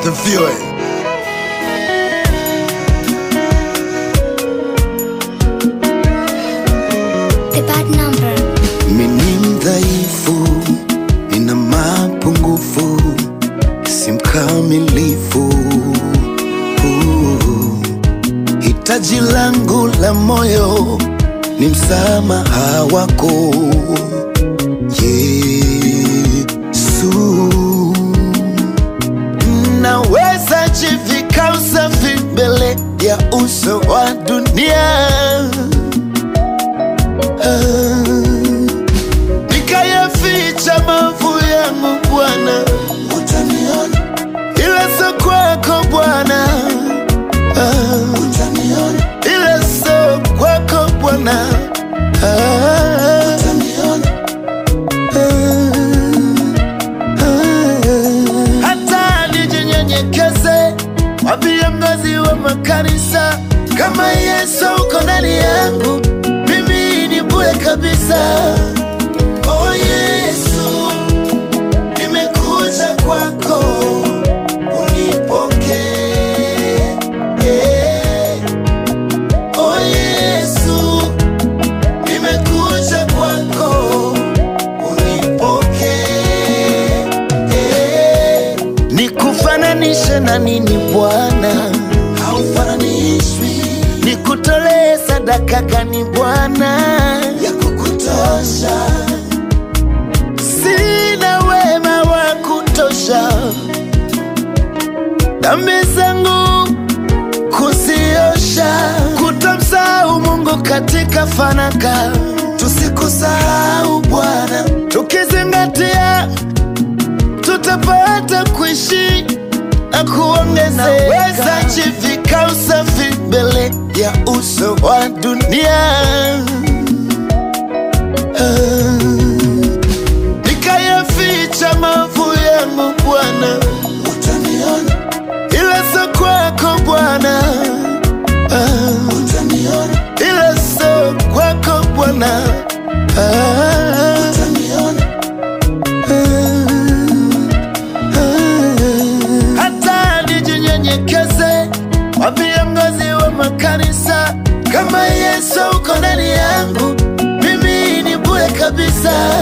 asifiwe. The bad number. Mimi mdhaifu, nina mapungufu, si mkamilifu. Uh, Hitaji langu la moyo ni msamaha wako Yesu. Naweza jivika usafi mbele ya uso wa dunia Ah, nikayaficha maovu yangu Bwana, utaniona, ila sio kwako Bwana, Ah, utaniona, ila sio kwako Bwana, Ah, utaniona, hata nijinyenyekeze kwa viongozi wa makanisa, kama Yesu uko ndani yangu, mimi ni bure kabisa. Oh Yesu, nimekuja kwako, unipokee. Oh Yesu, nimekuja kwako, unipokee. Nikufananishe na nini Bwana? Haufananishwi. Nikutolee sadaka gani Bwana ya kukutosha? Sina wema wa kutosha, dhambi zangu kuziosha, kutamsahau Mungu katika fanaka. Tusikusahau Bwana, tukizingatia tutapata kuishi na kuongezeka. Naweza jivika usafi mbele ya uso wa dunia, Ah, nikayaficha maovu yangu Bwana, utaniona, ila sio kwako Bwana, Ah, utaniona, ila sio kwako Bwana, Ah, utaniona hata nijinyenyekeze kwa viongozi wa makanisa, kama Yesu uko ndani yangu, mimi ni bure kabisa.